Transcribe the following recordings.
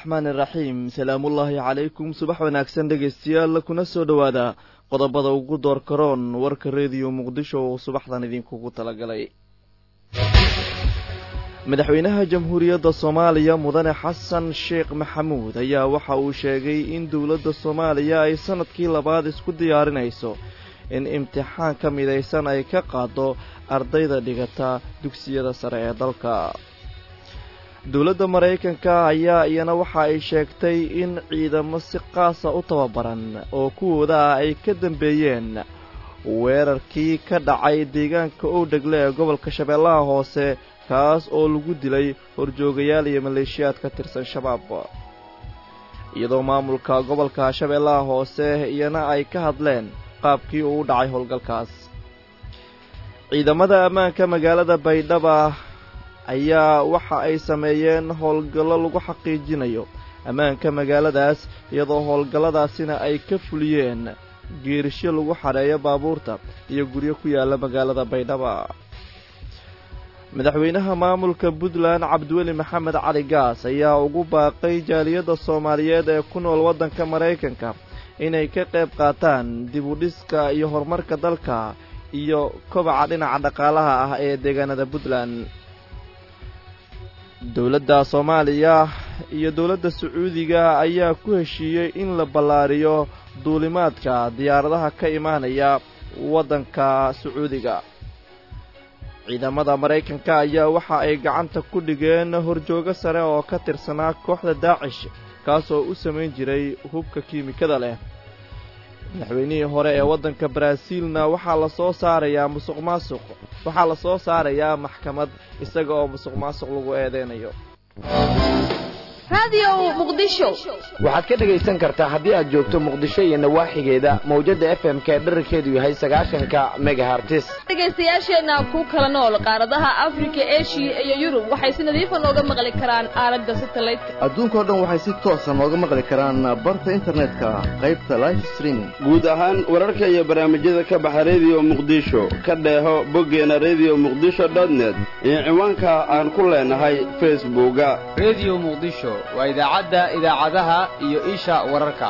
araxmaan iraxiim salaamullaahi calaykum subax wanaagsan dhegaystayaal kuna soo dhowaada qodobada ugu door karoon warka rediyo muqdisho oo subaxdan idinkugu talagalay madaxweynaha jamhuuriyadda soomaaliya mudane xasan sheekh maxamuud ayaa waxa uu sheegay in dowladda soomaaliya ay sanadkii labaad isku diyaarinayso in imtixaan ka midaysan ay ka qaado ardayda dhigata dugsiyada sare ee dalka dowladda maraykanka ayaa iyana waxa ay sheegtay in ciidamo si qaasa u tababaran oo kuwooda ah ay ka dambeeyeen weerarkii ka dhacay deegaanka owdhegle ee gobolka shabeellaha hoose kaas oo lagu dilay horjoogayaal iyo maleeshiyaad ka tirsan shabaab iyadoo maamulka gobolka shabeellaha hoose iyana ay ka hadleen qaabkii uu u dhacay howlgalkaas ciidamada ammaanka magaalada baydhaba ayaa waxa ay sameeyeen howlgallo lagu xaqiijinayo ammaanka magaaladaas iyadoo howlgalladaasina ay ka fuliyeen geerisyo lagu xadheeyo baabuurta iyo guryo ku yaalla magaalada baydhaba madaxweynaha maamulka puntland cabdiweli maxamed cali gaas ayaa ugu baaqay jaaliyadda soomaaliyeed ee ku nool waddanka maraykanka inay ka qayb qaataan dib u dhiska iyo horumarka dalka iyo kobaca dhinaca dhaqaalaha ah ee deegaanada puntland dowladda soomaaliya iyo dowladda sacuudiga ayaa ku heshiiyey in la ballaariyo duulimaadka diyaaradaha ka imaanaya waddanka sacuudiga ciidamada maraykanka ayaa waxa ay gacanta ku dhigeen horjoogo sare oo ka tirsanaa kooxda daacish kaasoo u samayn jiray hubka kiimikada leh madaxweynihii hore ee waddanka baraaziilna waxaa la soo saarayaa musuq maasuq waxaa la soo saarayaa maxkamad isaga oo musuq maasuq lagu eedeynayo waxaad ka dhegaysan kartaa haddii aad joogto muqdisho iyo nawaaxigeeda mawjadda f m k dherarkeedu yahay sagaashanka megahartis dhegaystayaasheenna ku kala nool qaaradaha afrika eshiya iyo yurub waxay si nadiifa nooga maqli karaan aalada satelliteka adduunkao dhan waxay si toosa nooga maqli karaan barta internetka qaybta life streaming guud ahaan wararka iyo barnaamijyada ka baxa rediyo muqdisho ka dheeho boggeena rediyo muqdisho dotnet iyo ciwaanka aan ku leenahay facebooka rediyo muqdisho waa idaacadda idaacadaha iyo isha wararka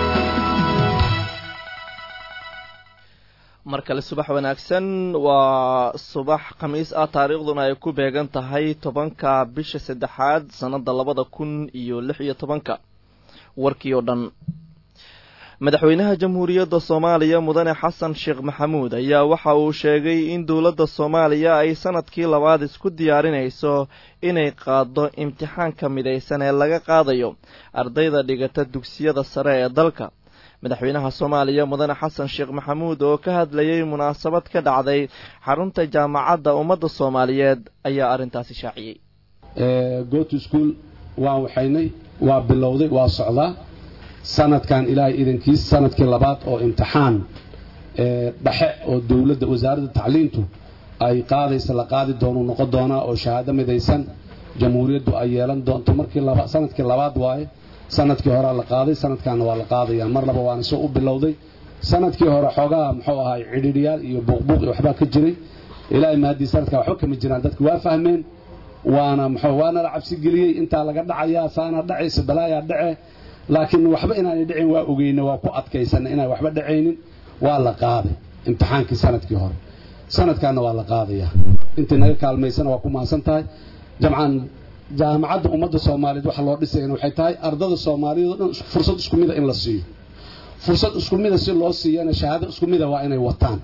mar kale subax wanaagsan waa subax khamiis ah taariikhduna ay ku beegan tahay tobanka bisha saddexaad sannadda labada kun iyo lix iyo tobanka warkii oo dhan madaxweynaha jamhuuriyadda soomaaliya mudane xasan sheekh maxamuud ayaa waxa uu sheegay in dowladda soomaaliya ay sanadkii labaad isku diyaarinayso inay qaado imtixaanka midaysan ee laga qaadayo ardayda dhigata dugsiyada sare ee dalka madaxweynaha soomaaliya mudane xasan sheekh maxamuud oo ka hadlayay munaasabad ka dhacday xarunta jaamacadda ummadda soomaaliyeed ayaa arrintaasi shaaciyey goto school waan waxaynay waa bilowday waa socdaa sanadkan ilaahay idankiis sanadkii labaad oo imtixaan dhexe oo dowladda wasaaradda tacliintu ay qaadaysa la qaadi doonu noqon doonaa oo shahaado midaysan jamhuuriyaddu ay yeelan doonto markii sanadkii labaad waaye sanadkii horea la qaaday sanadkaana waa la qaadaya mar laba waana soo u bilowday sanadkii hore xoogaha muxuu ahay cidhiidhiyaal iyo buuqbuuq iyo waxbaa ka jiray ilaahay mahadii sanadkan waxba kama jiraan dadki waa fahmeen waana muxuu waana la cabsigeliyey intaa laga dhacayaa saana dhacaysa balaayaa dhace laakiin waxba inaanay dhicin waa ogeyna waa ku adkaysana inaan waxba dhacaynin waa la qaaday imtixaankii sanadkii hore sanadkaana waa la qaadayaa intii naga kaalmaysana waa ku mahadsan tahay jamcan jaamacadda ummadda soomaaliyeed waxa loo dhisayana waxay tahay ardada soomaaliyeed oo dhan fursad isku mida in la siiyo fursad isku mida si loo siiyana shahaado isku mida waa inay wataan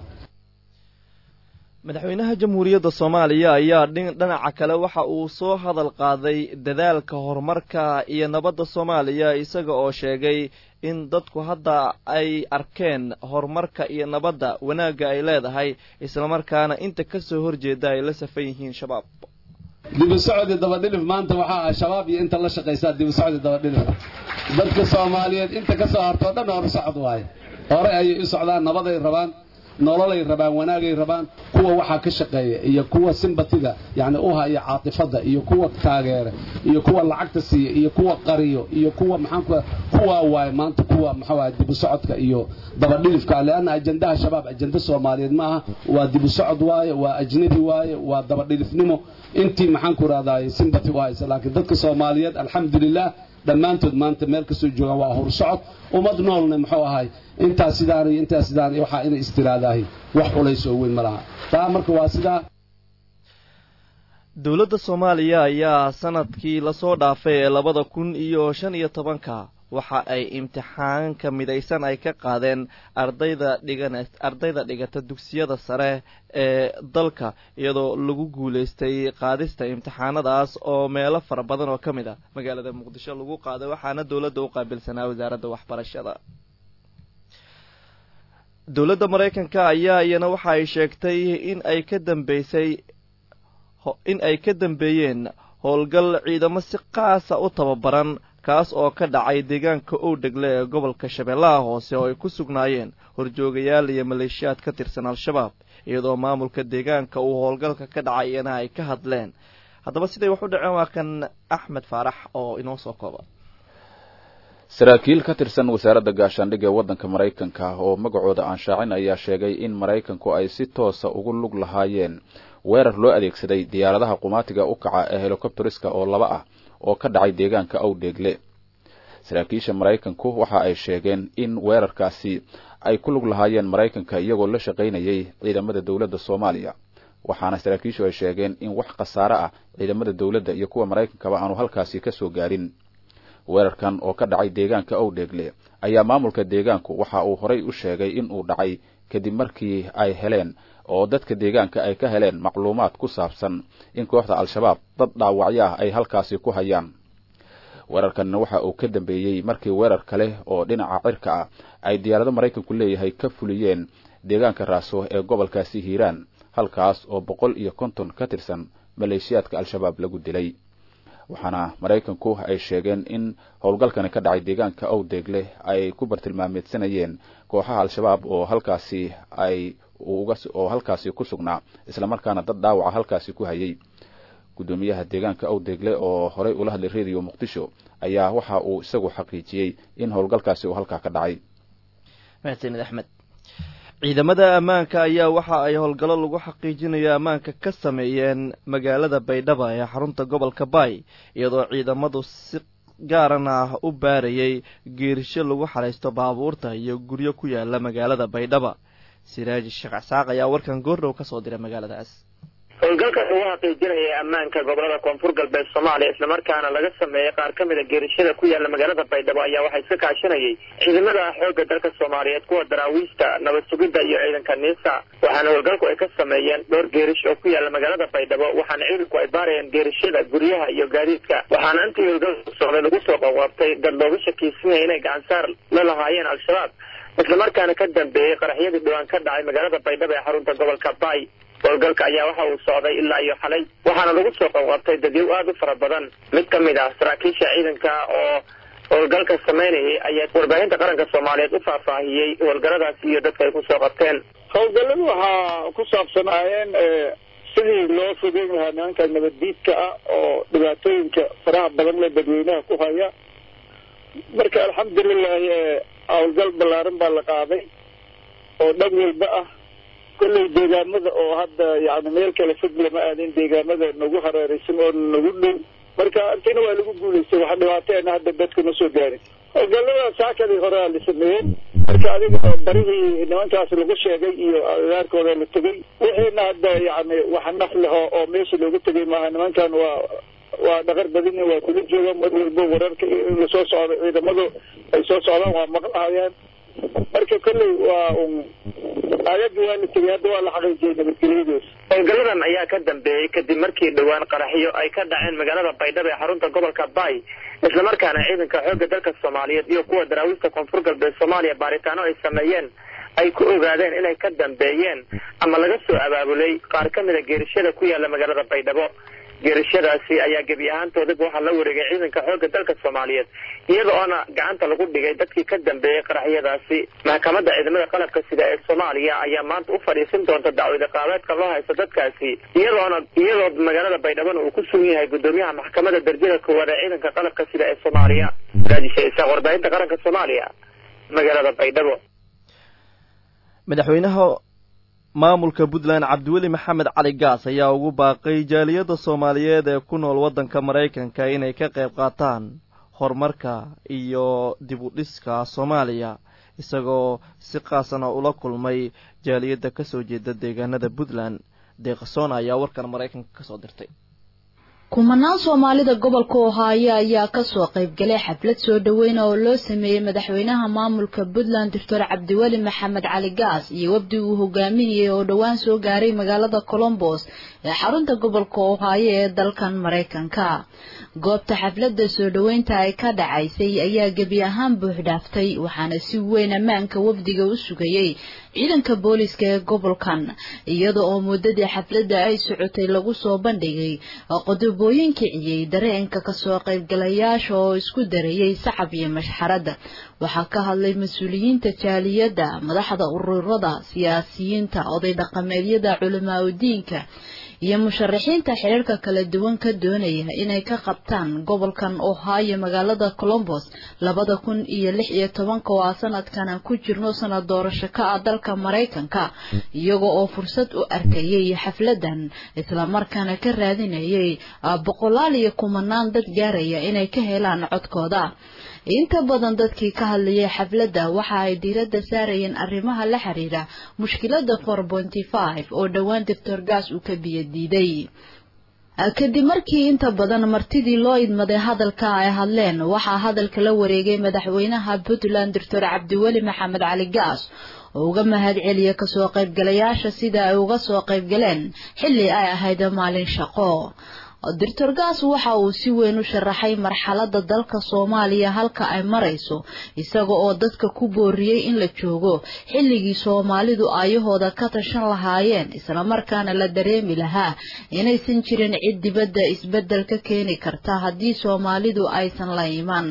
madaxweynaha jamhuuriyadda soomaaliya ayaa dhinaca kale waxa uu soo hadal qaaday dadaalka horumarka iyo nabadda soomaaliya isaga oo sheegay in dadku hadda ay arkeen horumarka iyo nabadda wanaagga ay leedahay islamarkaana inta ka soo horjeeda ay la safan yihiin shabaab dibusocdi dabadhilif maanta waxaa ah shabaab iyo inta la shaqaysaa dibusocdi dabadhilif dadka soomaaliyeed inta ka soo hartoo dhan hor socod waaye hore ayay u socdaan nabaday rabaan nololay rabaan wanaagay rabaan kuwa waxaa ka shaqeeya iyo kuwa simbatiga yani u haya caatifada iyo kuwa taageera iyo kuwa lacagta siiya iyo kuwa qariyo iyo kuwa maxaanku kuwaa waaye maanta kuwa maxaa dibu socodka iyo dabadhilifka leanna ajandaha shabaab ajanda soomaaliyeed maaha waa dibu socod waaye waa ajnabi waaye waa dabadhilifnimo intii maxaanku rahdaay simbati u haysa laakiin dadka soomaaliyeed alxamdulilah dhammaantood maanta meel kastoo joogaan waa horsocod ummad noolna muxuu ahay intaas sidaan iyo intaas sidaan iyo waxaa inay istiraadahay wax culays oo weyn ma laha taa marka waa sidaa dowladda soomaaliya ayaa sanadkii lasoo dhaafay ee labada kun iyo shan iyo tobanka waxa ay imtixaanka midaysan ay ka qaadeen ardayda dhigan ardayda dhigata dugsiyada sare ee dalka iyadoo lagu guulaystay qaadista imtixaanadaas oo meelo fara badan oo ka mid a magaalada muqdisho lagu qaaday waxaana dowladda u qaabilsanaa wasaaradda waxbarashada dowladda maraykanka ayaa iyana waxa ay sheegtay in ay ka dambeysay in ay ka dambeeyeen howlgal ciidamo si qaasa u tababaran kaas oo ka dhacay deegaanka owdhegle ee gobolka shabeellaha hoose oo ay ku sugnaayeen horjoogayaal iyo maleeshiyaad ka tirsan al-shabaab iyadoo maamulka deegaanka uu howlgalka ka dhacay iyana ay ka hadleen haddaba siday wax u dhaceen waa kan axmed faarax oo inoo soo kooba saraakiil ka tirsan wasaaradda gaashaandhigga ee waddanka maraykanka oo magacooda aan shaacin ayaa sheegay in maraykanku ay si toosa ugu lug lahaayeen weerar loo adeegsaday diyaaradaha qumaatiga u kaca ee helikobteriska oo laba ah oo ka dhacay deegaanka awdheegle saraakiisha maraykanku waxa ay sheegeen in weerarkaasi ay ku lug lahaayeen maraykanka iyagoo la shaqaynayay ciidamada dowladda soomaaliya waxaana saraakiishu ay sheegeen in wax khasaare ah ciidamada dowladda iyo kuwa maraykankaba aanu halkaasi ka soo gaarin weerarkan oo ka dhacay deegaanka owdheegle ayaa maamulka deegaanku waxa uu horay u sheegay in uu dhacay kadib markii ay heleen oo dadka deegaanka ay ka heleen macluumaad ku saabsan in kooxda al-shabaab dad dhaawacyo ah ay halkaasi ku hayaan weerarkanna waxa uu ka dambeeyey markii weerar kale oo dhinaca cirka ah ay diyaarado maraykanku leeyahay ka fuliyeen deegaanka raaso ee gobolkaasi hiiraan halkaas oo boqol iyo konton ka tirsan maleeshiyaadka al-shabaab lagu dilay waxaana maraykanku ay sheegeen in howlgalkani ka dhacay deegaanka owdeegle ay ku bartilmaameedsanayeen kooxaha al-shabaab oo halkaasi ay oo halkaasi ku sugnaa islamarkaana dad dhaawaca halkaasi ku hayay guddoomiyaha deegaanka owdeegle oo horey ula hadlay radio muqdisho ayaa waxa uu isagu xaqiijiyey in howlgalkaasi uu halkaa ka dhacay mahadsanid axmed ciidamada ammaanka ayaa waxa ay howlgallo lagu xaqiijinayo ammaanka ka sameeyeen magaalada baydhaba ee xarunta gobolka baay iyadoo ciidamadu si gaaran ah u baarayay geerisho lagu xaraysto baabuurta iyo guryo ku yaala magaalada baydhaba siraaji sheekh casaaq ayaa warkan goordhow ka soo diray magaaladaas howlgalkaas lagu xaqiijinaya ammaanka gobolada koonfur galbeed soomaaliya islamarkaana laga sameeyey qaar ka mida geerishada ku yaala magaalada baydhabo ayaa waxaa iska kaashanayay ciidamada xoogga dalka soomaaliyeed kuwa daraawiista nabad sugidda iyo ciidanka niisa waxaana howlgalku ay ka sameeyeen dhowr geerish oo ku yaala magaalada baydhabo waxaana ciidanku ay baarayeen geerishada guryaha iyo gaadiidka waxaana intii howlgalku socday lagu soo qaqoobtay dad looga shakiisanaya inay gacansaar la lahaayeen al-shabaab islamarkaana ka dambeeyey qaraxyadii dhowaan ka dhacay magaalada baydhabo ee xarunta gobolka baay howlgalka ayaa waxa uu socday ilaa iyo xalay waxaana lagu soo qabqabtay dadyow aada u fara badan mid ka mid ah saraakiisha ciidanka oo howlgalka samaynayay ayaa warbaahinta qaranka soomaaliyeed u faahfaahiyey howlgalladaasi iyo dadka ay kusoo qabteen howlgalladu waxaa ku saabsanaayeen sidii loo fogeyn lahaa nimanka nabaddiidka ah oo dhibaatooyinka faraha badan le dadweynaha ku haya marka alxamdulilahi howlgal ballaaran baa la qaaday oo dhan walba ah kolley deegaamada oo hadda yani meel kale fog lama aadin deegaamada nagu hareeraysan oo nagu dhow marka intina waa lagu guulaystay waxa dhibaateena hadda dadka ma soo gaarin howlgallada saakadii hore aa la sameeyey marka adiga barihii nimankaas lagu sheegay iyo agaarkooda la tegey wixiina hadda yani wax naf leho oo meesha looga tegay maaha nimankan waa waa dhaqar badin waa kula joogaan mar walbo wararka in lasoo socdo ciidamadu ay soo socdaan waa maqlahayaan marka kolley waa un aayadda waa la tegay hadda waa la xaqiijiyay nabadgelyadoos howlgalladan ayaa ka dambeeyey kadib markii dhowaan qaraxyo ay ka dhaceen magaalada baydhabo ee xarunta gobolka baay islamarkaana ciidanka xoogga dalka soomaaliyeed iyo kuwa daraawiista koonfur galbeed soomaaliya baaritaano ay sameeyeen ay ku ogaadeen inay ka dambeeyeen ama laga soo abaabulay qaar ka mida geerishada ku yaala magaalada baydhabo geerishadaasi ayaa gebi ahaantoodaba waxaa la wareegay ciidanka xoogga dalka soomaaliyeed iyada oona gacanta lagu dhigay dadkii ka dambeeyey qaraxyadaasi maxkamadda ciidamada qalabka sida ee soomaaliya ayaa maanta u fadhiisin doonta dacwada qaabeedka loo haysto dadkaasi iyadoona iyadoo magaalada baydhabona uu ku sugan yahay guddoomiyaha maxkamadda darjada koowaad ee ciidanka qalabka sida ee soomaaliya raajisha isaaq warbaahinta qaranka soomaaliya magaalada baydhabo madaxweynaha maamulka puntland cabdiweli maxamed cali gaas ayaa ugu baaqay jaaliyadda soomaaliyeed ee ku nool waddanka maraykanka inay ka qayb qaataan horumarka iyo dib u dhiska soomaaliya isagoo si qaasana ula kulmay jaaliyadda ka soo jeeda deegaanada puntland deeqasoona ayaa warkan maraykanka kasoo dirtay kumanaan soomaalida gobolka ohaayo ayaa kasoo qaybgalay xaflad soo dhaweyna oo loo sameeyey madaxweynaha maamulka puntland doctor cabdiweli maxamed cali gaas iyo wafdi uu hogaaminayay oo dhowaan soo gaaray magaalada colombos ee xarunta gobolka ohaayo ee dalkan maraykanka goobta xafladda soo dhoweynta ay ka dhacaysay ayaa gebi ahaan buuxdhaaftay waxaana si weyn ammaanka wafdiga u sugayey ciidanka booliska ee gobolkan iyada oo muddadii xafladda ay socotay lagu soo bandhigay qodobooyin kiciyey dareenka kasoo qaybgalayaasha oo isku darayay sacab iyo mashxaradda waxaa ka hadlay mas-uuliyiinta jaaliyadda madaxda ururada siyaasiyiinta oday dhaqameedyada culamaa udiinka iyo musharaxiinta xiriirka kala duwan ka doonaya inay ka qabtaan gobolkan ohaayo magaalada colombos labada kun iyo lix iyo tobanka oo a sanadkan aan ku jirno sanad doorasho ka ah dalka maraykanka iyaga oo fursad u arkayay xafladan islamarkaana ka raadinayay boqolaal iyo kumanaan dad gaaraya inay ka helaan codkooda inta badan dadkii ka hadlayay xafladda waxa ay diiradda saarayeen arrimaha la xiriira mushkilada four pointy five oo dhowaan doctor gaas uu ka biyadiiday kadib markii inta badan martidii loo idmaday hadalka ay hadleen waxaa hadalka la wareegay madaxweynaha puntland doctor cabdiweli maxamed cali gaas oo uga mahad celiya kasoo qaybgalayaasha sida ay uga soo qaybgaleen xilli ay ahayd maalin shaqo doctor gaas waxa uu si weyn u sharaxay marxaladda dalka soomaaliya halka ay marayso isaga oo dadka ku booriyey in la joogo xilligii soomaalidu aayahooda ka tashan lahaayeen islamarkaana la dareemi lahaa inaysan jirin cid dibadda isbeddel ka keeni karta haddii soomaalidu aysan la iman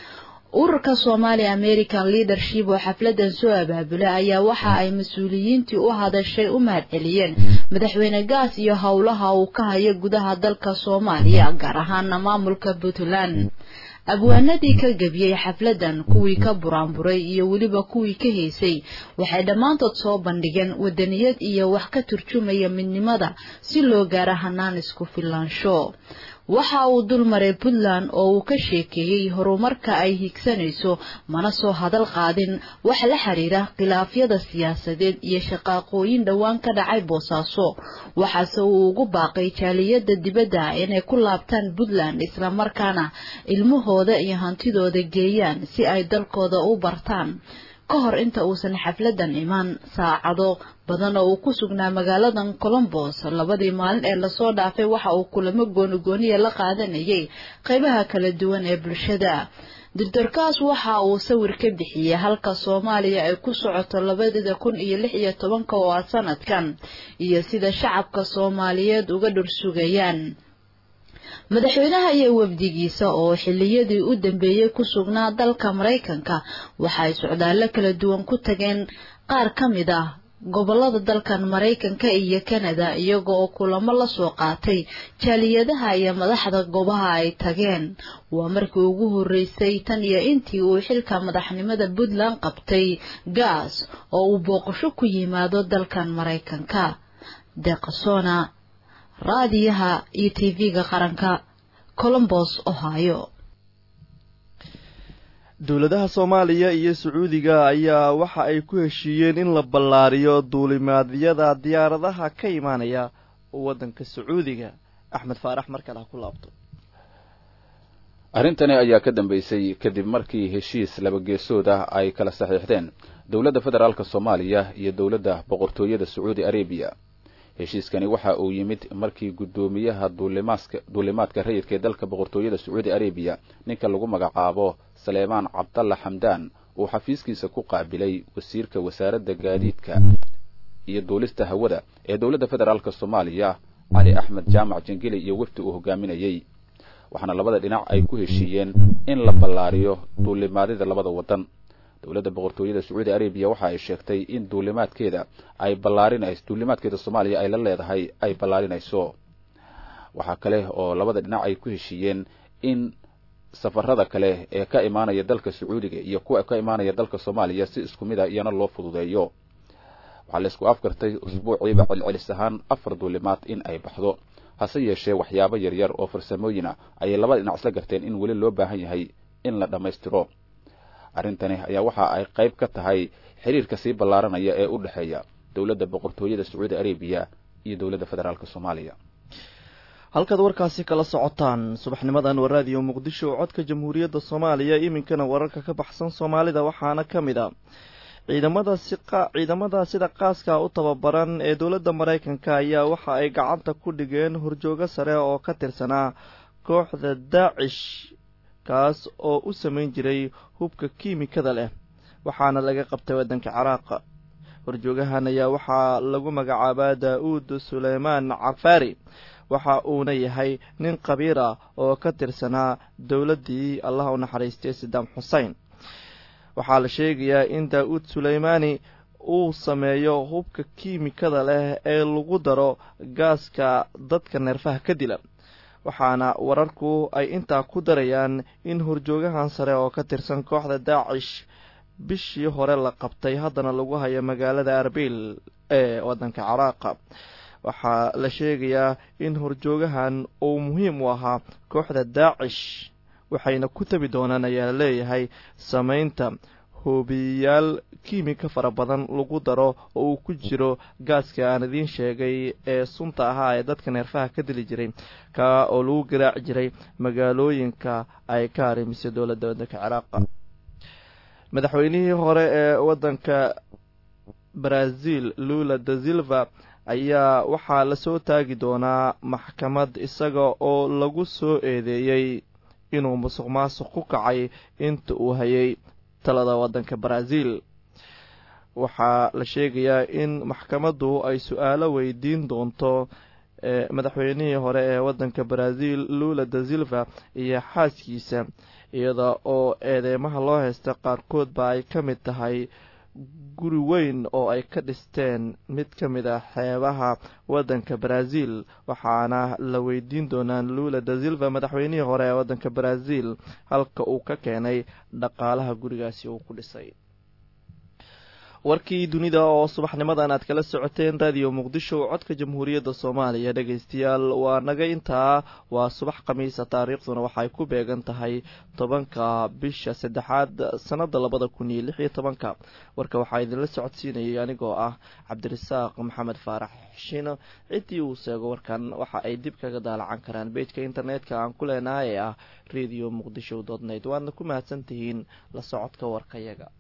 ururka somali american leadership oo xafladan soo abaabulay ayaa waxa ay mas-uuliyiintii u hadashay u mahad celiyeen madaxweyne gaas iyo howlaha uu ka hayo gudaha dalka soomaaliya gaar ahaana maamulka puntland abwaanadii ka gebiyey xafladan kuwii ka buraanburay iyo weliba kuwii ka heysay waxay dhammaantood soo bandhigeen wadaniyad iyo wax ka turjumaya midnimada si loo gaaro hanaan isku filaansho waxa uu dulmaray puntland oo uu ka sheekeeyey horumarka ay higsanayso mana soo hadal qaadin wax la xiriira khilaafyada siyaasadeed iyo shaqaaqooyin dhowaan ka dhacay boosaaso waxaase uu ugu baaqay jaaliyadda dibadda inay ku laabtaan puntland islamarkaana ilmahooda iyo hantidooda geeyaan si ay dalkooda u bartaan ka hor inta uusan xafladan imaan saacado badan oo uu ku sugnaa magaaladan colombos labadii maalin ee lasoo dhaafay waxa uu kulamo goonigooniya la qaadanayay qaybaha kala duwan ee bulshada doctorkaas waxa uu sawir ka bixiyey halka soomaaliya ay ku socoto labadida kun iyo lix iyo tobanka oo ah sanadkan iyo sida shacabka soomaaliyeed uga dhursugayaan madaxweynaha iyo wafdigiisa oo xiliyadii u dambeeyey ku sugnaa dalka maraykanka waxa ay socdaallo kala duwan ku tageen qaar ka mid ah gobolada dalkan maraykanka iyo kanada iyaga oo kulamo la soo qaatay jaaliyadaha iyo madaxda goobaha ay tageen waa markii ugu horreysay tan iyo intii uu xilka madaxnimada puntland qabtay gaas oo uu booqasho ku yimaado dalkan maraykanka deqasona raadiyaha iyo tv-ga qaranka colombos ohio dowladaha soomaaliya iyo sacuudiga ayaa waxa ay ku heshiiyeen in la ballaariyo duulimaadyada diyaaradaha ka imaanaya waddanka sacuudiga axmed faarax markale ha ku laabto arrintani ayaa ka dambeysay kadib markii heshiis labageesood ah ay kala saxiixdeen dowladda federaalk soomaaliya iyo dowladda boqortooyada sacuudi arabiya heshiiskani waxa uu yimid markii guddoomiyaha duulimaadka rayidka ee dalka boqortooyada sacuudi arabiya ninka lagu magacaabo saleemaan cabdalla xamdaan uu xafiiskiisa ku qaabilay wasiirka wasaaradda gaadiidka iyo duulista hawada ee dowladda federaalk soomaaliya cali axmed jaamac jangeli iyo wefdi uu hogaaminayey waxaana labada dhinac ay ku heshiiyeen in la ballaariyo duulimaadyada labada waddan dowladda boqortooyada sacuudi arabiya waxa ay sheegtay in duulimaadkeeda ay ballaarinayso duulimaadkeeda soomaaliya ay la leedahay ay ballaarinayso waxaa kale oo labada dhinac ay ku heshiiyeen in safarada kale ee ka imaanaya dalka sacuudiga iyo kuwa ka imaanaya dalka soomaaliya si isku mid a iyana loo fududeeyo waxaa la isku afgartay usbuuciiba celcelis ahaan afar duulimaad in ay baxdo hase yeeshee waxyaabo yaryar oo farsamooyin ah ayay labada dhinac isla garteen in weli loo baahan yahay in la dhammaystiro arrintani ayaa waxa ay qayb ka tahay xiriirka sii ballaaranaya ee u dhexeeya dowladda boqortooyada sacuudi arabiya iyo dowladda federaalk soomaaliya halkaad warkaasi kala socotaan subaxnimadan waa raadiyo muqdisho codka jamhuuriyadda soomaaliya iminkana wararka ka baxsan soomaalida waxaana ka mid a ciidamada siqa ciidamada sida qaaska u tababaran ee dowladda maraykanka ayaa waxa ay gacanta ku dhigeen horjoogo sare oo ka tirsanaa kooxda daacish kaas oo u samayn jiray hubka kiimikada leh waxaana laga qabtay waddanka ciraaq horjoogahan ayaa waxaa lagu magacaabaa daa-uud suleymaan cafaari waxa uuna yahay nin qabiir ah oo ka tirsanaa dowladdii allah u naxariistay sadaam xusein waxaa la sheegayaa in daa-uud suleymaani uu sameeyo hubka kiimikada leh ee lagu daro gaaska dadka neerfaha ka dila waxaana wararku ay intaa ku darayaan in horjoogahan sare oo ka tirsan kooxda daacish bishii hore la qabtay haddana lagu hayo magaalada arbil ee waddanka caraaqa waxaa la sheegayaa in horjoogahan uu muhiim u ahaa kooxda daacish waxayna ku tabi doonaan ayaa la leeyahay samaynta hoobiyayaal kiimika fara badan lagu daro oo uu ku jiro gaaska aan idiin sheegay ee sunta ahaa ee dadka neerfaha ka dili jiray kaa oo lagu garaaci jiray magaalooyinka ay ka harimisay dowladda waddanka ciraaqa madaxweynihii hore ee waddanka brazil lula da silva ayaa waxaa lasoo taagi doonaa maxkamad isaga oo lagu soo eedeeyey inuu musuq maasuq ku kacay inta uu hayay talada waddanka brazil waxaa la sheegayaa in maxkamaddu ay su-aalo weydiin doonto madaxweynihii hore ee waddanka brazil lula da silva iyo xaaskiisa iyada oo eedeymaha loo haysta qaarkoodba ay ka mid tahay guri weyn oo ay ka dhisteen mid ka mid ah xeebaha waddanka brazil waxaana la weydiin doonaa lula da silva madaxweynihii hore ee waddanka brazil halka uu ka keenay dhaqaalaha gurigaasi uu ku dhisay warkii dunida oo subaxnimadan aad kala socoteen raadiyo muqdisho codka jamhuuriyadda soomaaliya dhegaystayaal waa naga intaa waa subax khamiisa taariikhduna waxay ku beegan tahay tobanka bisha saddexaad sanada labada kun iyo lix iyo tobanka warka waxaa idinla socodsiinayay anigoo ah cabdirasaaq maxamed faarax xishino ciddii uu seego warkan waxa ay dib kaga daalacan karaan bejka internetka aan ku leenahay ee ah radio muqdisho dot net waadna ku mahadsan tihiin la socodka warkayaga